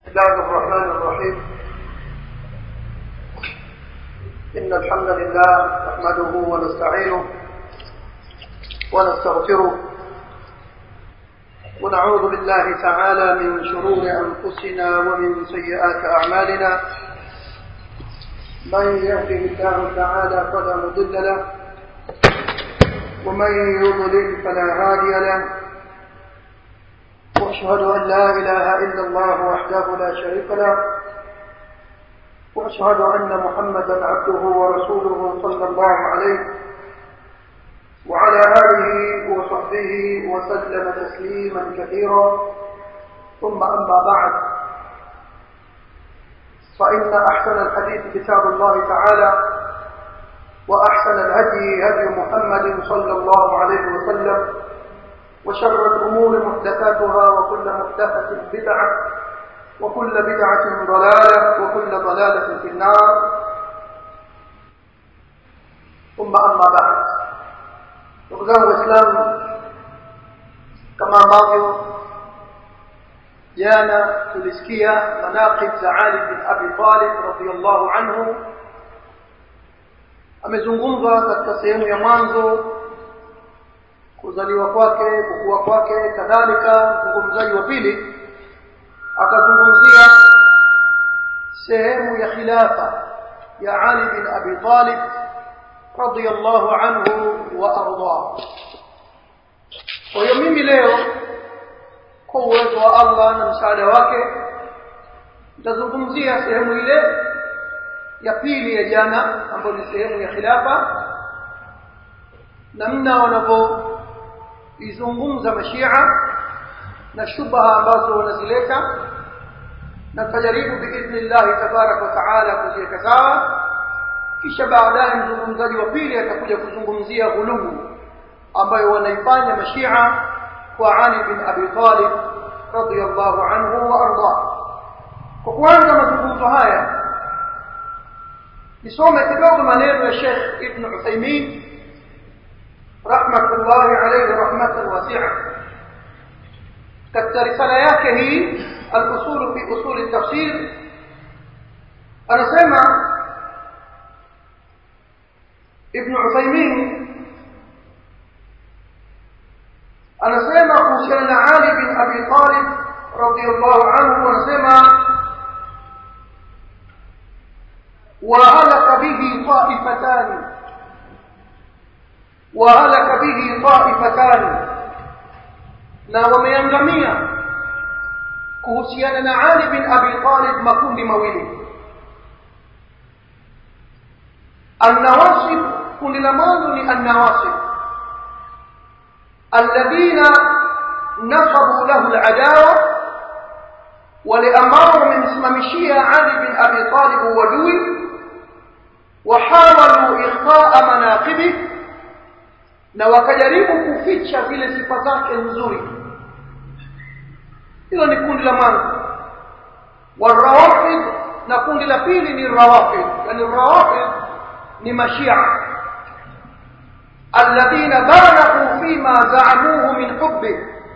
الله الرحمن الرحيم إن الحمد لله نحمده ونستعينه ونستغفره ونعوذ بالله تعالى من شرور أنفسنا ومن سيئات أعمالنا من يهده الله تعالى فلا مضل له ومن يضلل فلا هادي له واشهد ان لا اله الا الله وحده لا شريك له واشهد ان محمدا عبده ورسوله صلى الله عليه وعلى اله وصحبه وسلم تسليما كثيرا ثم اما بعد فان احسن الحديث كتاب الله تعالى واحسن الهدي هدي محمد صلى الله عليه وسلم وشر الأمور محدثاتها وكل محدثة بدعة وكل بدعة ضلالة وكل ضلالة في النار ثم أما بعد نقزان الإسلام كما ambavyo jana tulisikia manaqib za Ali bin Abi Talib radhiyallahu anhu amezungumza katika sehemu ya mwanzo kuzaliwa kwake kukua kwake kadhalika mzungumzaji wa pili akazungumzia sehemu ya khilafa ya Ali bin Abi Talib radiyallahu anhu wa arda kwa hiyo mimi leo kwa uwezo wa Allah na msaada wake nitazungumzia sehemu ile ya pili ya jana ambayo ni sehemu ya khilafa namna wanavyo izungumza mashia na shubha ambazo wanazileta na tajaribu biidhnillah tabarak wa taala kuziweka sawa kisha baadaye mzungumzaji wa pili atakuja kuzungumzia ghulumu ambayo wanaifanya mashia kwa Ali bin Abi Talib radiyallahu anhu wa arda kwa kuanza mazungumzo haya nisome kidogo maneno ya Sheikh Ibn Uthaymeen رحمة الله عليه رحمة واسعة katika risala yake hii al-usul fi usul at-tafsir anasema ibn Uthaymeen anasema kuhusiana na Ali bin Abi Talib radiyallahu anhu anasema wa halaka bihi ta'ifatani وهلك به طائفتان na wameangamia kuhusiana na Ali bin Abi Talib makundi mawili النواصب kundi la mwanzo ni النواصب الذين نصبوا له العداوة wale ambao wamemsimamishia Ali bin Abi Talib uadui وحاولوا إخفاء مناقبه na wakajaribu kuficha vile sifa zake nzuri hilo ni kundi la mwanzo warawafid na kundi la pili ni rawafid yani rawafid ni mashia alladhina balaghu fima zaamuhu min hubbi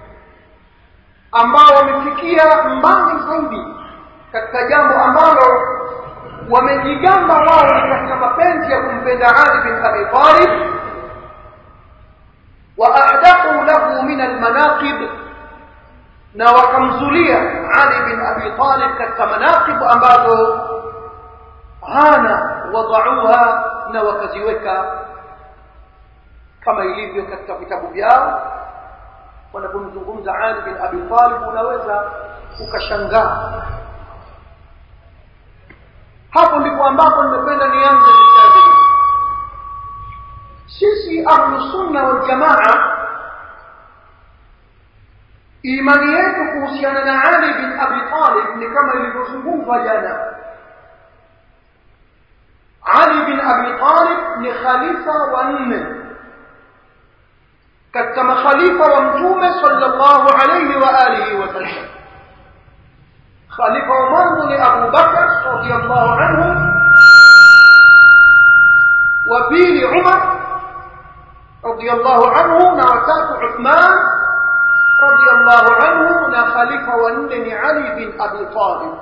ambao wamefikia mbali zaidi katika jambo ambalo wamejigamba wao katika mapenzi ya kumpenda Ali bin Abi Talib وأحدقوا له من المناقب na wakamzulia Ali bin Abi Talib katika manaqib ambazo hana wadauha na wakaziweka kama ilivyo katika vitabu vyao wanapomzungumza Ali bin Abi Talib unaweza ukashangaa hapo ndipo ambapo nimependa nianze mstari sisi ahlu sunna wal jamaa imani yetu kuhusiana na Ali bin Abi Talib ni kama ilivyozungumzwa jana Ali bin Abi Talib ni khalifa wa nne katika makhalifa wa mtume sallallahu alayhi wa alihi wa sallam khalifa wa mwanzo ni Abu Bakar radiyallahu anhu wa pili Umar radiyallahu anhu na watatu Uthman radiyallahu radiyallahu anhu na khalifa wa nne ni Ali bin Abi Talib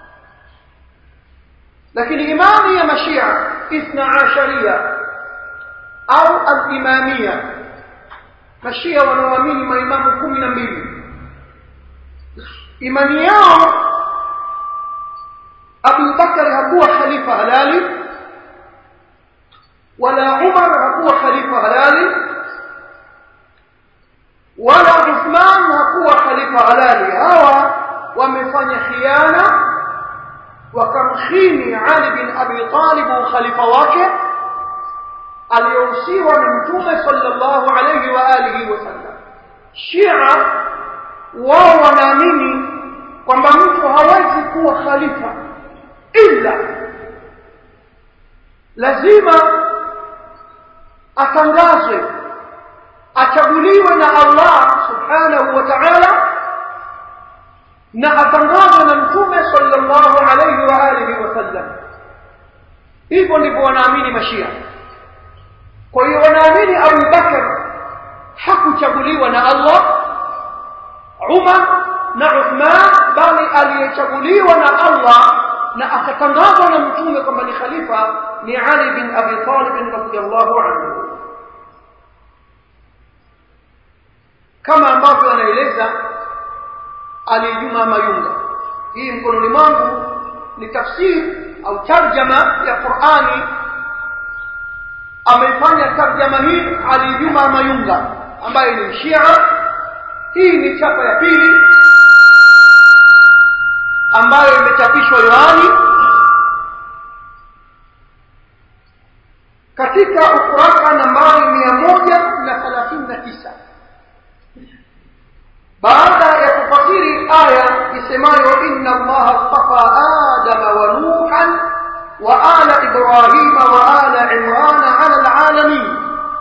lakini imani ya mashia ithna asharia au al-imamia mashia wanaoamini maimamu kumi na mbili imani yao Abu Bakar hakuwa khalifa halali wala Umar hakuwa khalifa halali wala Uthman hakuwa khalifa halali hawa wamefanya khiana wakamkhini Ali bin Abi Talib khalifa wake aliyohusiwa na Mtume sallallahu alayhi wa alihi wasallam Shia wao wanaamini kwamba mtu hawezi kuwa khalifa ila lazima atangazwe achaguliwe na Allah subhanahu wa ta'ala na atangazwe na mtume sallallahu alayhi wa alihi wasallam hivyo ndivyo wanaamini mashia kwa hiyo wanaamini Abu Bakar hakuchaguliwa na Allah Umar na Uthman bali aliyechaguliwa na Allah na akatangazwa na mtume kwamba ni khalifa ni Ali bin Abi Talib radhiyallahu anhu kama ambavyo anaeleza Ali Juma Mayunga hii mkononi mwangu ni tafsiri au tarjama ya Qur'ani ameifanya tarjama hii Ali Juma Mayunga ambaye ni Shia hii ni chapa ya pili ambayo imechapishwa Yohani katika ukurasa nambari mia moja na thelathini na tisa baada ya kufasiri aya isemayo inna allaha astafa adama wa nuhan wa ala ibrahima wa ala imrana ala alalamin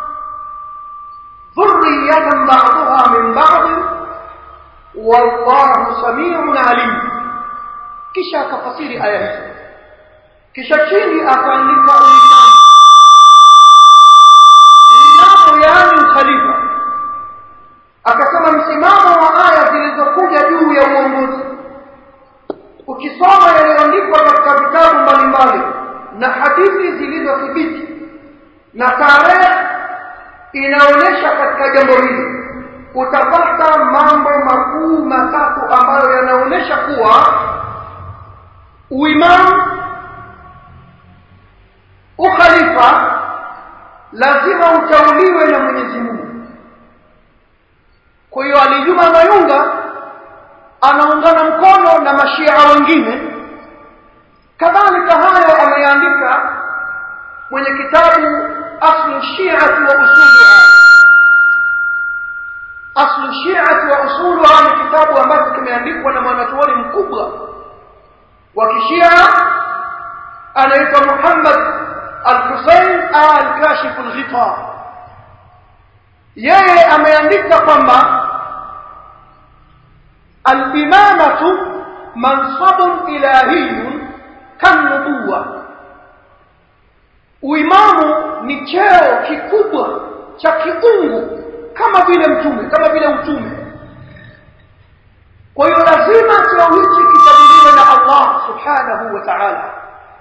dhurriyatan ba'daha min ba'd wallahu samiun alim kisha akafasiri aya hizo kisha chini akaandika uimamu imamu yaani ukhalifa akasema msimamo wa aya zilizokuja juu ya uongozi ukisoma yaliyoandikwa katika vitabu mbalimbali na hadithi zilizothibiti na tarehe inaonyesha katika jambo hili utapata mambo makuu matatu ambayo yanaonyesha kuwa uimamu ukhalifa lazima utauliwe na Mwenyezi Mungu kwa hiyo alijuma mayunga anaungana mkono na mashia wengine kadhalika hayo ameandika mwenye kitabu aslu shi'ati wa usuluha aslu shi'ati wa usuluha ni kitabu ambacho kimeandikwa na mwanachuoni mkubwa wa kishia anaitwa Muhammad al-Husayn al-Kashif al-Ghita yeye ameandika kwamba al-imamatu mansabun ilahiyun kanubuwa uimamu ni cheo kikubwa cha kiungu kama vile mtume kama vile utume kwa hiyo lazima cheo hichi kichaguliwe na Allah subhanahu wa ta'ala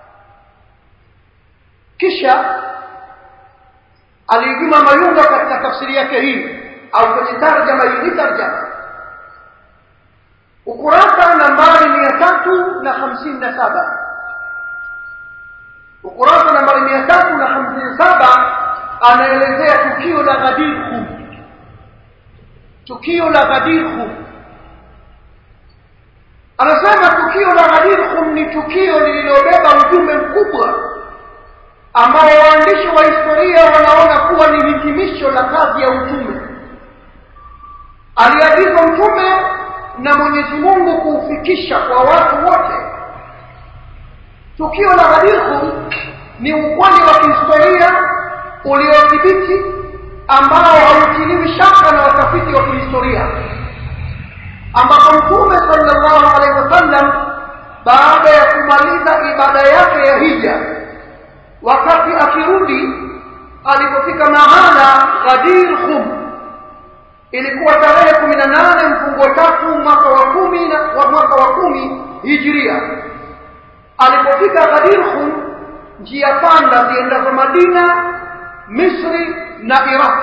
kisha alijuma mayunga katika tafsiri yake hii au kwenye tarjama hii ni tarjama ukurasa nambari mia tatu na hamsini na saba ukurasa nambari mia tatu na hamsini na saba anaelezea tukio la Ghadir Khum tukio la Ghadir Khum anasema tukio la Ghadir Khum ni tukio lililobeba ujumbe mkubwa ambao waandishi wa historia wanaona kuwa ni hitimisho la kazi ya utume aliagizwa mtume na Mwenyezi Mungu kuufikisha kwa watu wote tukio la Ghadir Khum ni ukweli wa kihistoria uliothibiti ambao hautiliwi shaka na watafiti wa kihistoria ambapo mtume sallallahu alaihi wasallam baada ya kumaliza ibada yake ya hija wakati akirudi alipofika mahala Ghadir Khum ilikuwa tarehe kumi na nane mfungo tatu mwaka wa kumi na wa mwaka wa kumi hijiria alipofika Ghadir Khum njia panda ziendazo Madina Misri na Iraq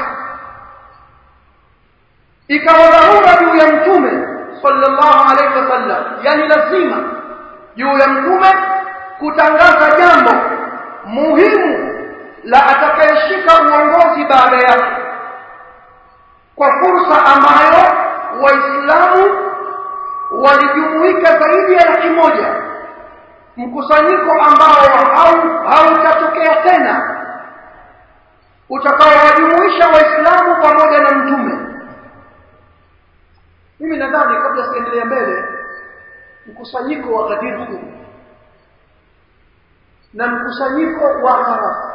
ikawa dharura juu ya mtume sallallahu alaihi wasallam yani lazima juu ya mtume kutangaza jambo muhimu la atakayeshika uongozi baada yake kwa fursa ambayo waislamu walijumuika zaidi ya laki moja mkusanyiko ambao hautatokea tena utakaowajumuisha waislamu pamoja na mtume mimi nadhani kabla siendelea mbele mkusanyiko wa Ghadir Khum na mkusanyiko wa Arafa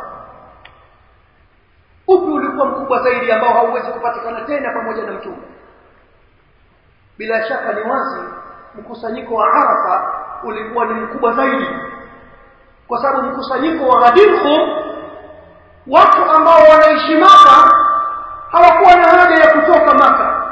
upi ulikuwa mkubwa zaidi ambao hauwezi kupatikana tena pamoja na mtume bila shaka ni wazi mkusanyiko wa Arafa ulikuwa ni mkubwa zaidi kwa sababu mkusanyiko wa Ghadir Khum watu ambao wanaishi Maka hawakuwa na haja ya kutoka Maka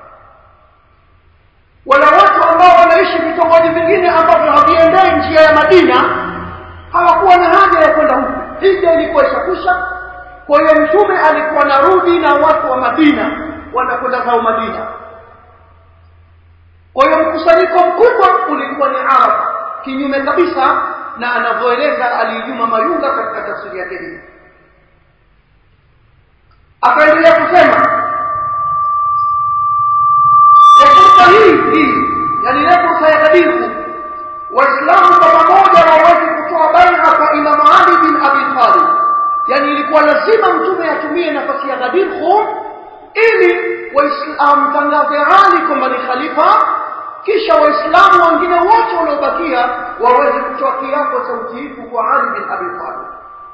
wala watu ambao wanaishi vitongoji vingine ambavyo haviendei njia ya Madina hawakuwa na haja ya kwenda huko hija ilikuwa ishakwisha kwa hiyo mtume alikuwa narudi na watu wa Madina wanakwenda zao Madina kwa hiyo mkusanyiko mkubwa ulikuwa ni Arafa kinyume kabisa na anavyoeleza Alijuma Mayunga katika tafsiri yake hii akaendelea kusema ya fursa hii hii yani ile fursa ya Ghadir waislamu kwa pamoja waweze kutoa baia kwa Imam Ali bin Abi Talib yani ilikuwa lazima mtume atumie nafasi ya Ghadir Khum ili amtangaze Ali kwamba ni khalifa kisha waislamu wengine wote waliobakia waweze kutoa kiapo cha utiifu kwa Ali bin Abi Talib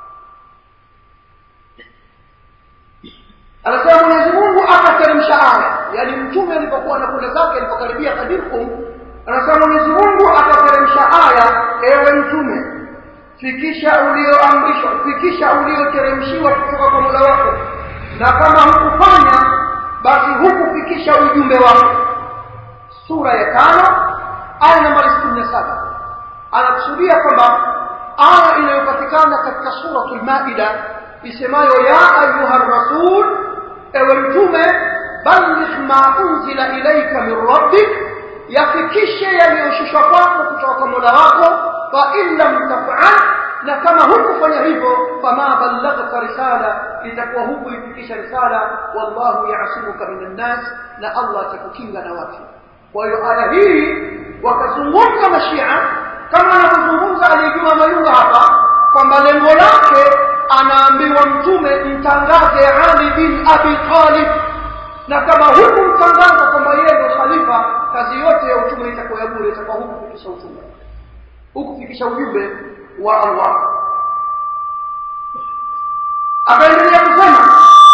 anasema Mwenyezi Mungu akateremsha aya yani mtume alipokuwa anakwenda zake alipokaribia Ghadir Khum anasema Mwenyezi Mungu akateremsha aya ewe mtume fikisha ulioamrishwa fikisha ulioteremshiwa kutoka kwa Mola wako na kama hukufanya basi hukufikisha ujumbe wako sura ya tano aya nambari 67 anakusudia kwamba aya inayopatikana katika suratul maida isemayo ya ayuha rasul ewe mtume balligh ma unzila ilaika min rabbik yafikishe yaliyoshushwa kwako kutoka kwa Mola wako fa in lam taf'al na kama hukufanya hivyo fama ballaghta risala itakuwa hukuifikisha risala wallahu ya'simuka minan nas na Allah atakukinga na watu kwa hiyo aya hii wakazungumza mashia kama anavyozungumza aliyejuma mayunga hapa kwamba lengo lake anaambiwa mtume mtangaze Ali bin Abi Talib na kama huku mtangaza kwamba yeye ndio khalifa kazi yote ya utume itakuwa ya bure itakuwa huku kufikisha utume huku kufikisha ujumbe wa Allah akaendelea kusema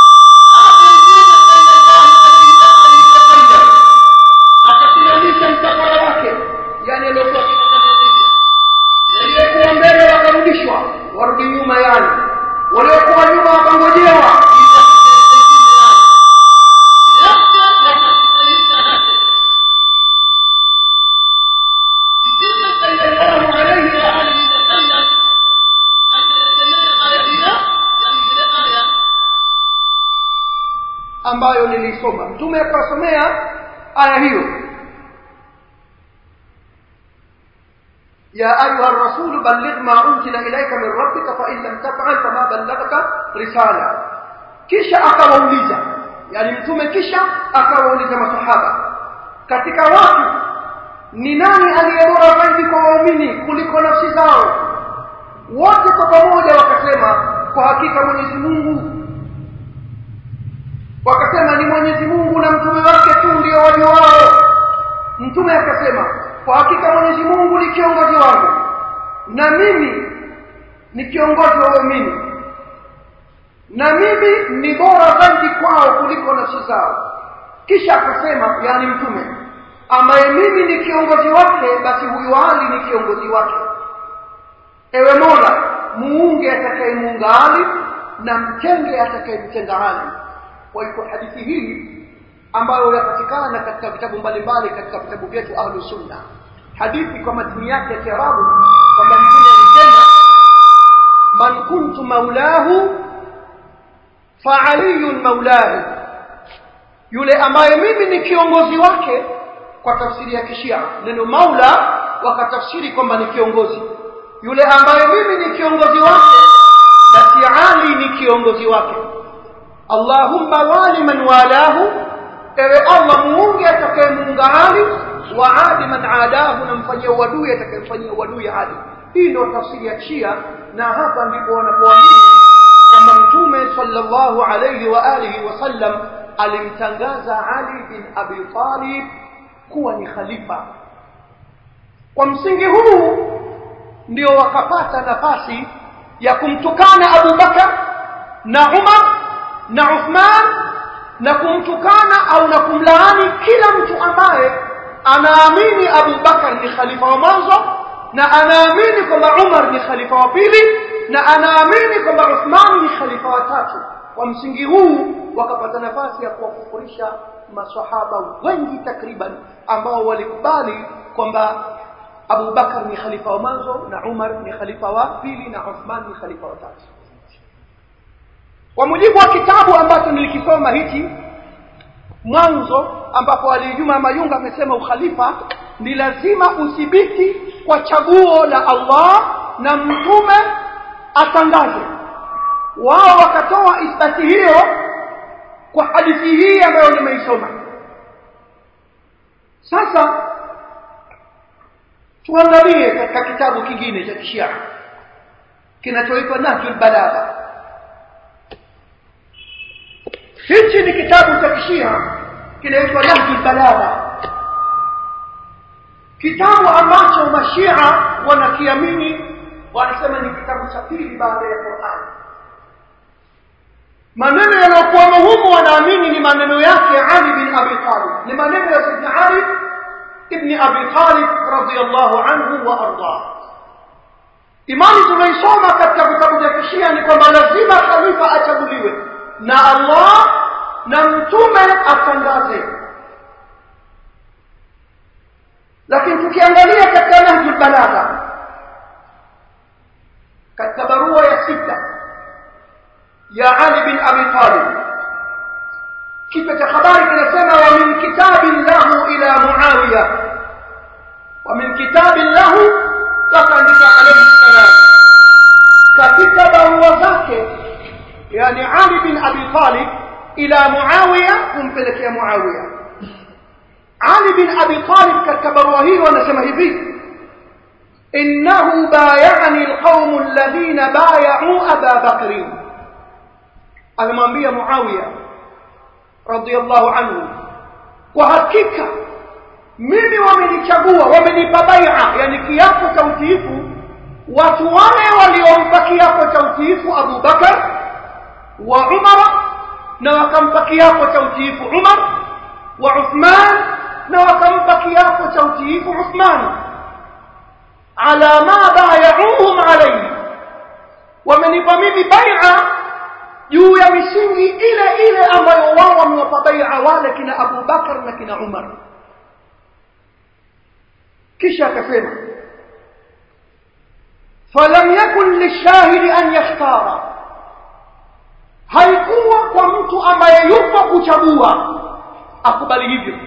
akasimamisha msafara wake yani aliokuwa waliokuwa mbele wakarudishwa warudi nyuma yani waliokuwa nyuma wakangojewa ambayo nilisoma mtume akawasomea aya hiyo يا أيها الرسول بلغ ما أنزل إليك من ربك فإن لم تفعل فما بلغت رسالة kisha akawauliza yani mtume kisha akawauliza masahaba katika watu ni nani aliyebora zaidi kwa waumini kuliko nafsi zao wote kwa pamoja wakasema kwa hakika Mwenyezi Mungu wakasema ni Mwenyezi Mungu na mtume wake tu ndio wajuao mtume akasema kwa hakika Mwenyezi Mungu ni kiongozi wangu na mimi ni kiongozi wa waumini na mimi ni bora zaidi kwao kuliko nafsi zao kisha akasema yani mtume ambaye mimi ni kiongozi wake basi huyu Ali ni kiongozi wake ewe Mola muunge atakayemuunga Ali na mtenge atakayemtenga Ali kwa hiyo hadithi hii ambayo yapatikana katika vitabu mbalimbali katika vitabu vyetu ahlu sunna hadithi kwa matini yake ya kiarabu kwamba mtume alisema man kuntu maulahu fa aliyun maulahu yule ambaye mimi ni kiongozi wake kwa tafsiri ya kishia neno maula wakatafsiri kwamba ni kiongozi yule ambaye mimi ni kiongozi wake basi ali ni kiongozi wake allahumma wali man walahu ewe allah muunge atakayemuunga ali wa adi man adahu na mfanyia uadui atakayemfanyia uadui adi hii ndio tafsiri ya shia na hapa ndipo wanapoamini kwamba mtume sallallahu alayhi wa alihi wasallam alimtangaza ali bin abi talib kuwa ni khalifa kwa msingi huu ndio wakapata nafasi ya kumtukana Abu Bakar na Umar na Uthman na kumtukana au na kumlaani kila mtu ambaye anaamini Abu Bakar ni khalifa wa mwanzo na anaamini kwamba Umar ni khalifa wa pili na anaamini kwamba Uthman ni khalifa wa tatu kwa msingi huu wakapata nafasi ya kuwakufurisha maswahaba wengi takriban ambao walikubali kwamba Abu Bakar ni khalifa wa mwanzo na Umar ni khalifa wa pili na Uthman ni khalifa wa tatu kwa mujibu wa kitabu ambacho nilikisoma hiki mwanzo ambapo Ali Juma Mayunga amesema ukhalifa ni lazima uthibiti kwa chaguo la Allah na mtume atangaze wao wakatoa ithbati hiyo kwa hadithi hii ambayo nimeisoma sasa tuangalie katika kitabu kingine cha kishia kinachoitwa Nahjul Balagha hichi ni kitabu cha kishia kinaitwa Nahjul Balagha kitabu ambacho mashia wanakiamini wanasema ni kitabu cha pili baada ya Qur'an maneno yanayokuwamo humu wanaamini ni maneno yake Ali bin Abi Talib ni maneno ya Sayyidina Ali ibn Abi Talib radhiyallahu anhu wa ardah imani tunaisoma katika vitabu vya kishia ni kwamba lazima khalifa achaguliwe na Allah na mtume atangaze lakini tukiangalia katika Nahjul Balagha katika barua ya sita ya Ali bin Abi Talib kichwa cha habari kinasema wa min kitabin lahu ila Muawiya wa min kitabin lahu wakaandika alayhi salam katika barua zake yani Ali bin Abi Talib ila Muawiya kumpelekea Muawiya Ali bin Abi Talib katika barua hiyo anasema hivi إنه بايعني القوم الذين بايعوا أبا بكر amemwambia Muawiya radhiallahu anhu kwa hakika mimi wamenichagua wamenipa bai'a yani kiapo cha utiifu watu wale waliompa kiapo cha utiifu Abu Bakar wa Umar na wakampa kiapo cha utiifu Umar wa Uthman na wakampa kiapo cha utiifu Uthman ala ma bayauhum alayhi wamenipa mimi bai'a juu ya misingi ile ile ambayo wao wamewapa bai'a wale kina Abu Bakar na kina Umar kisha akasema falam yakun lishahidi an yakhtara haikuwa kwa mtu ambaye yupo kuchagua akubali hivyo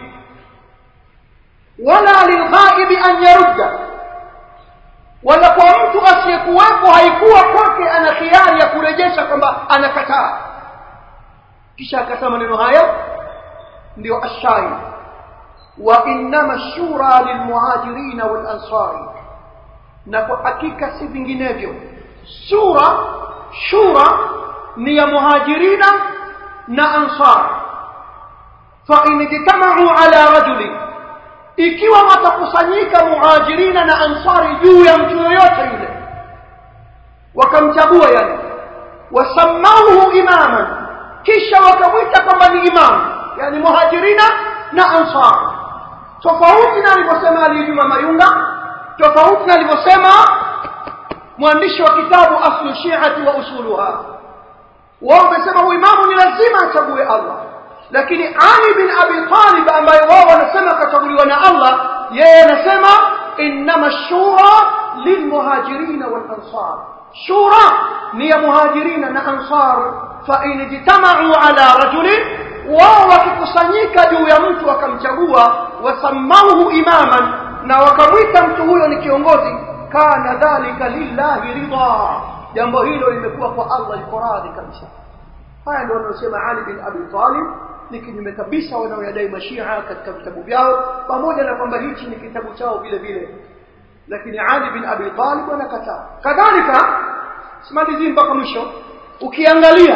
wala lilghaibi an yarudda wala kwa mtu asiyekuwepo haikuwa kwake ana khiari ya kurejesha kwamba anakataa kisha akasema maneno haya ndio ashari wa innama shura lilmuhajirina walansari na kwa hakika si vinginevyo sura shura ni ya muhajirina na ansar fa in ijtamau ala rajulin ikiwa watakusanyika muhajirina na ansari juu ya mtu yoyote yule wakamchagua yani wasamauhu imaman kisha wakamwita kwamba ni imam yani muhajirina na ansar tofauti na alivyosema alijuma mayunga tofauti na alivyosema mwandishi wa kitabu aslu shiati wa usuluha wao wamesema huyu imamu ni lazima achague allah lakini Ali bin Abi Talib ambaye wao wanasema kachaguliwa na Allah yeye anasema innama shura lilmuhajirina wal ansar shura ni ya muhajirina na ansar fa in ijtama'u ala rajulin wao wakikusanyika juu ya mtu wakamchagua wasamauhu imaman na wakamwita mtu huyo ni kiongozi kana dhalika lillahi ridha jambo hilo limekuwa kwa Allah liko radhi kabisa haya ndio wanaosema Ali bin Abi Talib ni kinyume kabisa wanaoyadai mashia katika vitabu vyao pamoja na kwamba hichi ni kitabu chao vile vile lakini Ali bin Abi Talib anakataa kadhalika simalizi mpaka mwisho ukiangalia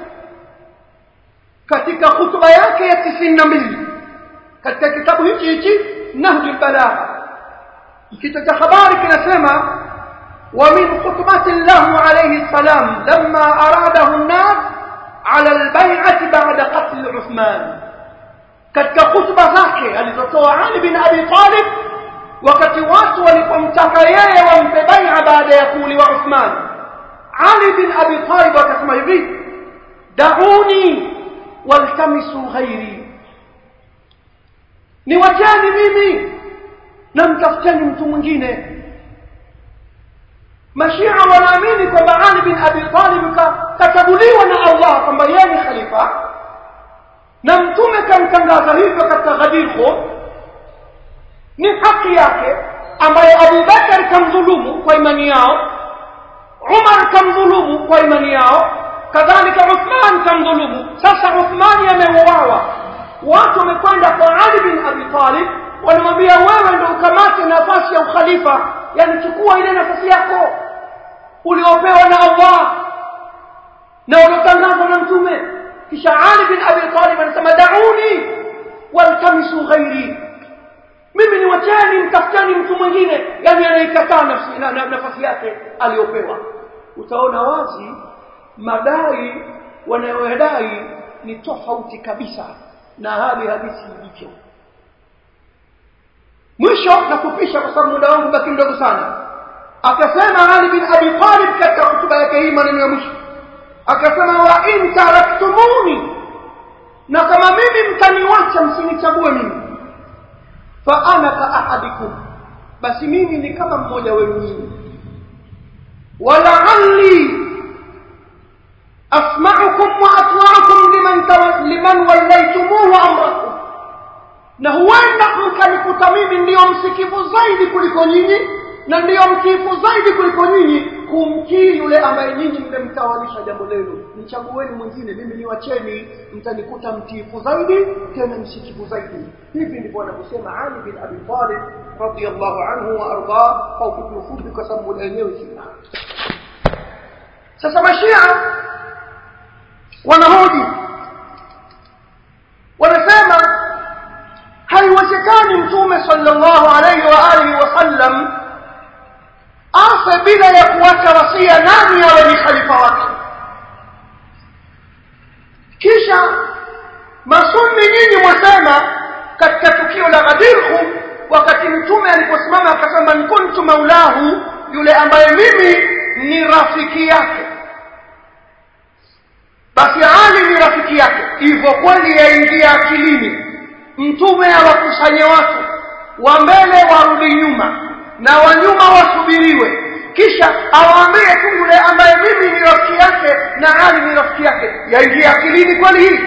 katika hutuba yake ya 92 katika kitabu hichi hichi Nahjul Balagha kichwa cha habari kinasema ومن خطبة له عليه السلام لما أراده الناس على البيعة بعد قتل عثمان katika khutba zake alizotoa Ali bin Abi Talib wakati watu walipomtaka yeye wampe bai'a baada ya kuuliwa Uthman Ali bin Abi Talib akasema hivi dauni waltamisu ghairi niwacheni mimi na mtafuteni mtu mwingine mashia wanaamini kwamba Ali bin Abi Talib kachaguliwa na Allah kwamba yeye ni khalifa na mtume kamtangaza hivyo katika Ghadir Khum ni haki yake ambaye Abu Bakar kamdhulumu kwa imani yao Umar kamdhulumu kwa imani yao kadhalika Uthman kamdhulumu sasa Uthmani ameuawa watu wamekwenda kwa Ali bin Abi Talib wanamwambia wewe ndio ukamate nafasi ya ukhalifa yani chukua ile nafasi yako uliopewa na Allah na uliotangazwa na mtume kisha Ali bin Abi Talib anasema dauni waltamisu ghairi mimi ni wacheni mtafuteni mtu mwingine yani anaikataa nafsi na, na, nafasi yake aliyopewa utaona wazi madai wanayodai ni tofauti kabisa na hali halisi ilivyo mwisho na kupisha kwa sababu muda wangu baki mdogo sana akasema Ali bin Abi Talib katika hotuba yake hii maneno ya mwisho akasema wa in taraktumuni na kama mimi mtaniwacha msinichague mimi fa ana ka ahadikum basi mimi ni kama mmoja wenu nyinyi wala'alli asma'ukum wa atwa'ukum liman liman wallaytumuhu amrakum na huenda mkanikuta mimi ndiyo msikivu zaidi kuliko nyinyi na ndiyo mtiifu zaidi kuliko nyinyi kumtii yule ambaye nyinyi mmemtawalisha jambo lenu mchagueni mwingine mimi niwacheni mtanikuta mtiifu zaidi tena msikivu zaidi hivi ndivyo anavyosema Ali bin Abi Talib radiyallahu anhu wa arda kwa ufupi ufupi kwa sababu muda wenyewe sina sasa mashia wanahoji wanasema haiwezekani mtume sallallahu alayhi wa alihi wasallam afe bila ya kuacha wasia nani awe ni khalifa wake kisha masunni nyinyi mwasema katika tukio la Ghadir wakati mtume aliposimama akasema man kuntu maulahu yule ambaye mimi ni rafiki yake basi Ali ni rafiki yake hivyo kweli yaingia akilini mtume awakusanye watu wa mbele warudi nyuma na wa nyuma wasubiriwe kisha awaambie tu yule ambaye mimi ni rafiki yake na Ali ni rafiki yake yaingia akilini kweli hii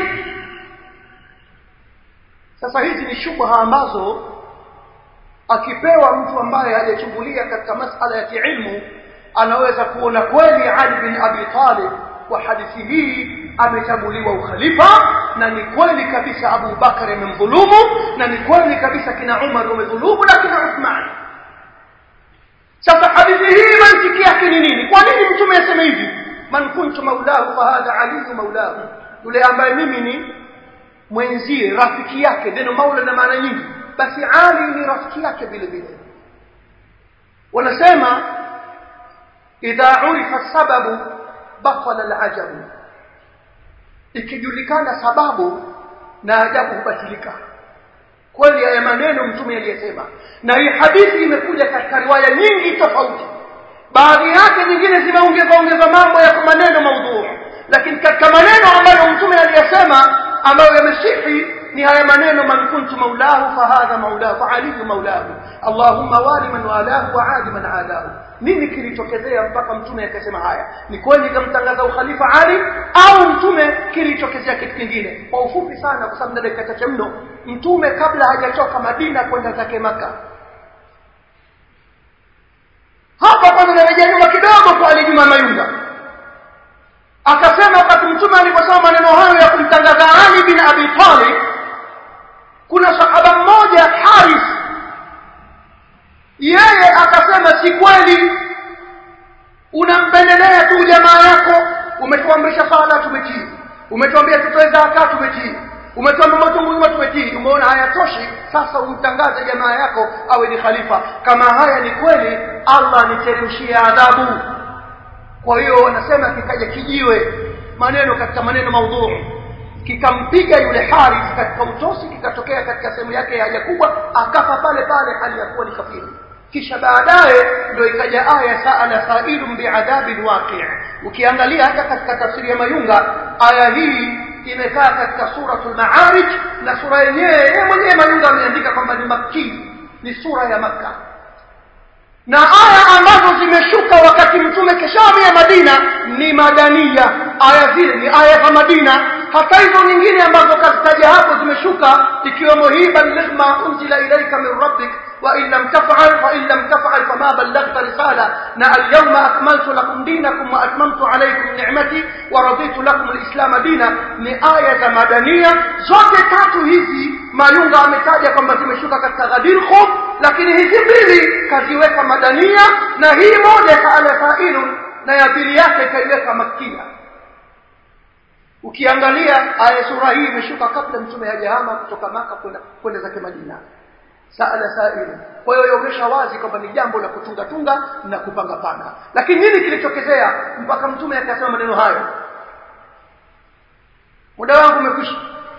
sasa hizi ni shubha ambazo akipewa mtu ambaye hajachungulia katika masala ya kiilmu anaweza kuona kweli Ali bin Abi Talib kwa hadithi hii amechaguliwa ukhalifa na ni kweli kabisa Abu Bakar amemdhulumu na ni kweli kabisa kina Umar wamedhulumu na kina Uthman sasa hadithi hii mantiki yake ni nini kwa nini mtume aseme hivi man kuntu maulahu fa hadha ali maulahu yule ambaye mimi ni mwenzie rafiki yake neno maula na maana nyingi basi ali ni rafiki yake vile vile wanasema idha urifa sababu batala alajabu ikijulikana sababu na ajabu hubatilika kweli haya maneno mtume aliyesema na hii hadithi imekuja katika riwaya nyingi tofauti baadhi yake nyingine zimeongeza ongeza mambo ya maneno maudhuu lakini katika maneno ambayo mtume aliyesema ambayo yamesihi ni haya maneno man kuntu maulahu fahadha maulahu faaliyu maulahu allahumma wali man walahu wa adi man adahu nini kilitokezea mpaka mtume akasema haya ni kweli kamtangaza ukhalifa ali au mtume kilitokezea kitu kingine kwa ufupi sana kwa sababu na dakika chache mno mtume kabla hajatoka madina kwenda zake maka hapa kwanza narejea nyuma kidogo kwa ali juma mayunga akasema wakati mtume aliposema maneno hayo ya kumtangaza ali bin abi talib kuna sahaba mmoja haris yeye akasema si kweli unampendelea tu jamaa yako umetuamrisha sala tumetii umetuambia tutoe zaka tumetii umetuambia matunguma tumetii umeona hayatoshi sasa umtangaze jamaa yako awe ni khalifa kama haya ni kweli allah niteremshie adhabu kwa hiyo wanasema kikaja kijiwe maneno katika maneno maudhuu kikampiga yule harith katika utosi kikatokea katika sehemu yake ya haja kubwa akafa pale pale hali ya kuwa ni kafiri kisha baadaye ndio ikaja aya saala sailun biadhabin waqi ukiangalia hata katika tafsiri ya mayunga aya hii imekaa katika suratul maarij na sura yenyewe yeye mwenyewe mayunga ameandika kwamba ni makki ni sura ya makka na aya ambazo zimeshuka wakati mtume keshamia madina ni madania aya zile ni aya za madina hata hizo nyingine ambazo kazitaja hapo zimeshuka ikiwemo hii balligh ma unzila ilaika min rabbik وإن لم تفعل فإن لم تفعل فما بلغت رسالة نا اليوم أكملت لكم دينكم وأتممت عليكم نعمتي ورضيت لكم الإسلام دينا ni aya za madania zote tatu hizi mayunga ametaja kwamba zimeshuka katika ghadir khum lakini hizi mbili kaziweka madania na hii moja kaala failun na ya pili yake ikaiweka makia ukiangalia aya sura hii imeshuka kabla mtume hajahama kutoka maka kwenda kwenda zake madina saala sailu kwa hiyo ionyesha wazi kwamba ni jambo la kutunga tunga na kupanga panga lakini nini kilichokezea mpaka mtume akasema maneno hayo muda wangu umekwisha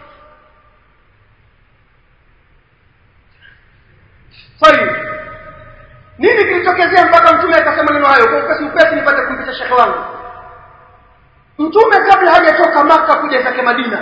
tayib nini kilichokezea mpaka mtume akasema maneno hayo kwa upesi upesi nipate kumpisha shekhe wangu mtume kabla hajatoka maka kuja zake madina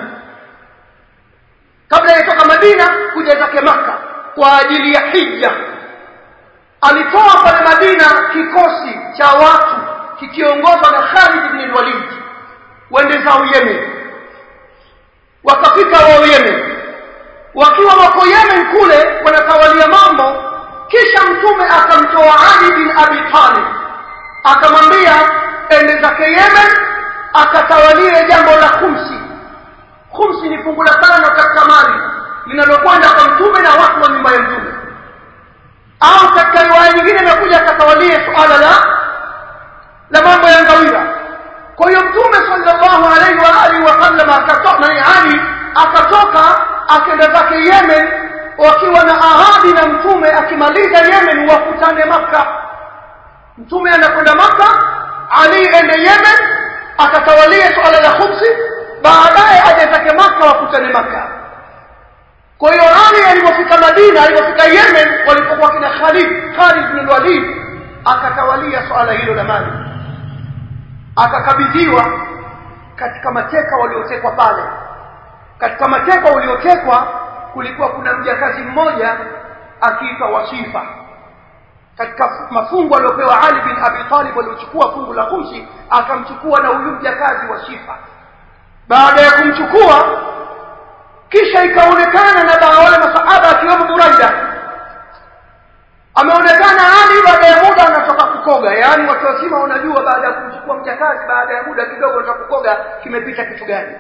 kabla hajatoka madina kuja zake maka kwa ajili ya hija alitoa pale madina kikosi cha watu kikiongozwa na Khalid ibn al-Walid wende zao Yemen wakafika wao Yemen wakiwa wako Yemen kule wanatawalia mambo kisha mtume akamtoa Ali bin Abi Talib akamwambia ende zake Yemen akatawalie jambo la khumsi khumsi ni fungu la tano katika mali linalokwenda kwa mtume na watu wa nyumba ya mtume au katika riwaya nyingine imekuja akatawalie suala la la mambo ya ngawira kwa hiyo mtume sallallahu alaihi wa alihi wasallam akatoka na ali akatoka akenda zake yemen wakiwa na ahadi na mtume akimaliza yemen wakutane maka mtume anakwenda maka ali ende yemen akatawalie suala la khumsi baadaye aje zake maka wakutane maka kwa hiyo Ali alipofika Madina alipofika Yemen walipokuwa kina Khalid Khalid bin Walid akatawalia swala hilo la mali akakabidhiwa katika mateka waliotekwa pale katika mateka waliotekwa kulikuwa kuna mjakazi mmoja akiitwa Wasifa katika mafungu aliyopewa Ali bin Abi Talib waliochukua fungu la kumsi akamchukua na huyu mjakazi Wasifa baada ya kumchukua kisha ikaonekana na wale masahaba akiwemo Buraida ameonekana Ali baada ya muda anatoka kukoga yaani watu wazima wanajua baada ya kumchukua mjakazi baada ya muda kidogo anatoka kukoga kimepita kitu gani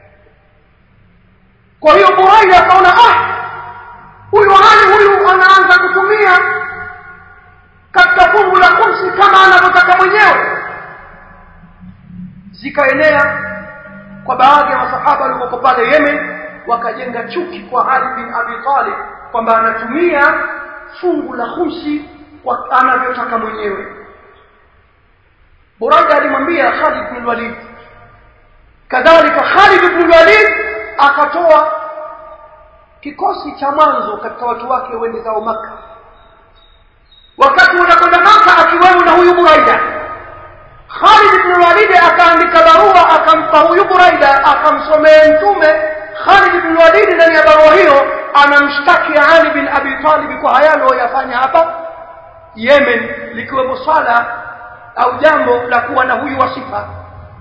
kwa hiyo Buraida akaona ah huyu Ali huyu anaanza kutumia katika fungu la kumsi kama anavyotaka mwenyewe zikaenea kwa baadhi ya masahaba walioko pale Yemen wakajenga chuki kwa Ali bin Abi Talib kwamba anatumia fungu la khumsi kwa anavyotaka mwenyewe Buraida alimwambia Khalid bin Walid kadhalika Khalid bin Walid akatoa kikosi cha mwanzo katika watu wake wende zao maka wakati wanakwenda maka akiwemo na huyu Buraida Khalid bin Walid akaandika barua akampa huyu Buraida akamsomea mtume Khalid bin Walid ndani ya barua hiyo anamshtaki Ali bin Abi Talib kwa haya aliyoyafanya hapa Yemen likiwemo swala au jambo la kuwa na huyu wasifa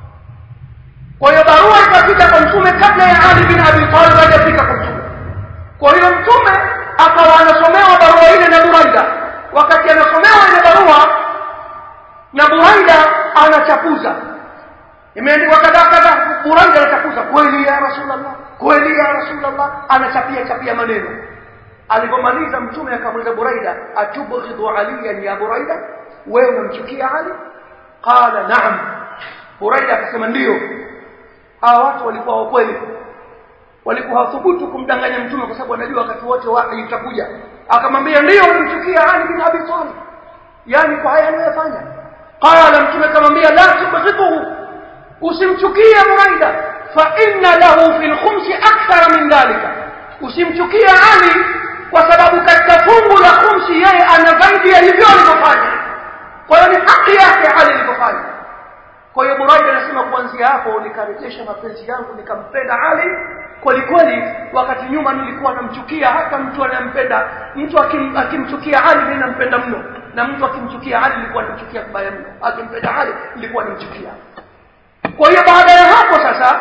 kwa hiyo barua ikafika kwa mtume kabla ya Ali bin Abi Talib hajafika kwa mtume kwa hiyo mtume akawa anasomewa barua ile na Buraida wakati anasomewa ile barua na Buraida anachapuza imeandikwa kadhaa kadhaa Buraida anachapuza kweli ya Rasulullah kweli ya Rasulullah anachapia chapia maneno alipomaliza mtume akamuuliza Buraida atubghidhu aliyan ya Buraida wewe unamchukia Ali qala na'am Buraida akasema ndio hawa watu walikuwa wa kweli walikuwa hawathubutu kumdanganya mtume kwa sababu anajua wakati wote wahi utakuja akamwambia ndio unamchukia Ali bin Abi Talib yani kwa haya aliyofanya qala mtume akamwambia la tubghidhu usimchukie Buraida fa inna lahu fil khumsi akthar min dhalika usimchukie Ali kwa sababu katika fungu la khumsi yeye ana zaidi ya hivyo alivyofanya kwa hiyo ni haki yake Ali alivyofanya kwa hiyo Buraida anasema kuanzia hapo nikarejesha mapenzi yangu nikampenda Ali kweli kweli wakati nyuma nilikuwa namchukia hata mtu anayempenda mtu akim, akimchukia Ali mimi nampenda mno na mtu akimchukia Ali nilikuwa namchukia vibaya mno akimpenda Ali nilikuwa namchukia kwa hiyo baada ya hapo sasa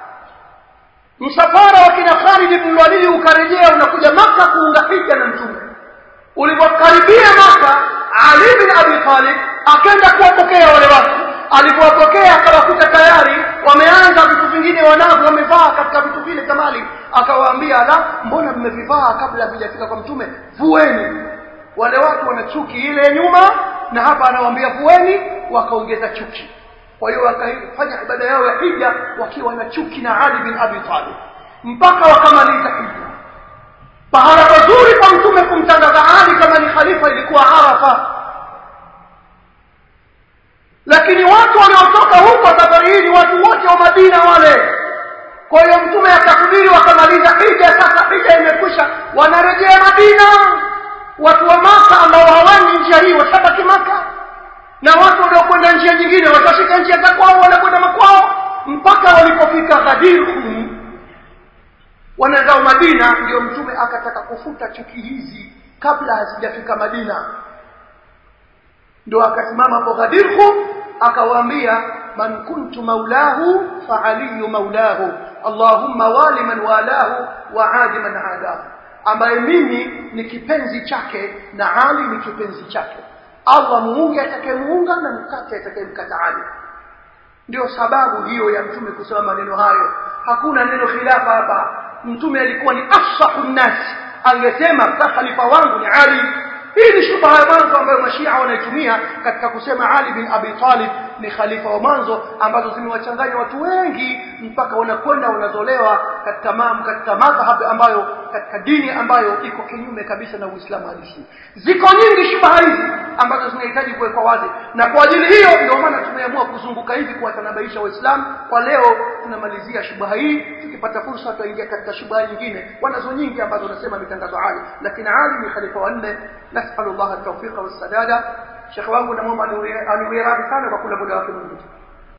msafara wa kina Khalid ibn Walid ukarejea unakuja maka kuunga hija na mtume ulipokaribia maka Ali bin Abi Talib akaenda kuwapokea wale watu alipowapokea akawakuta tayari wameanza vitu vingine wanavyo wamevaa katika vitu vile kamali akawaambia la mbona mmevivaa kabla havijafika kwa mtume vueni wale watu wana chuki ile nyuma na hapa anawaambia vueni wakaongeza chuki kwa hiyo wakafanya ibada yao ya hija wakiwa na chuki na Ali bin Abi Talib mpaka wakamaliza hija pahala pazuri kwa mtume kumtangaza Ali kama ni khalifa ilikuwa Arafa lakini watu waliotoka huko safari hii ni watu wote wa Madina wale kwa hiyo mtume akasubiri wakamaliza hija sasa hija imekwisha wanarejea Madina watu wa Maka ambao hawaendi njia hii washabaki Maka na watu waliokwenda njia nyingine watashika njia za kwao wanakwenda makwao mpaka walipofika Ghadir Hum wanazao Madina ndio mtume akataka kufuta chuki hizi kabla hazijafika Madina ndio akasimama hapo Ghadir Hum akawaambia man kuntu maulahu fa aliyu maulahu allahumma wali man walahu wa adi man adahu ambaye mimi ni kipenzi chake na Ali ni kipenzi chake Allah muunge atakayemuunga na mkate atakayemkata Ali ndio sababu hiyo ya mtume kusema maneno hayo hakuna neno khilafa hapa mtume alikuwa ni afsahu nnas angesema khalifa wangu ni Ali hii ni shubha ya mwanzo ambayo mashia wanaitumia katika kusema Ali bin Abi Talib ni khalifa wa mwanzo ambazo zimewachanganya watu wengi mpaka wanakwenda wanazolewa katika mam katika madhhab ambayo katika dini ambayo iko kinyume kabisa na Uislamu halisi ziko nyingi shubha hizi ambazo zinahitaji kuwekwa wazi na kwa ajili hiyo ndio maana tumeamua kuzunguka hivi kuwatanabaisha waislamu kwa leo tunamalizia shubha hii tukipata fursa tutaingia katika shubha nyingine wanazo nyingi ambazo wanasema mitangazo Ali lakini Ali ni khalifa wa nne nasallallahu at-tawfiqa was-sadada shekhe wangu namwomba aniwie radhi sana kwa kula muda wake mwingi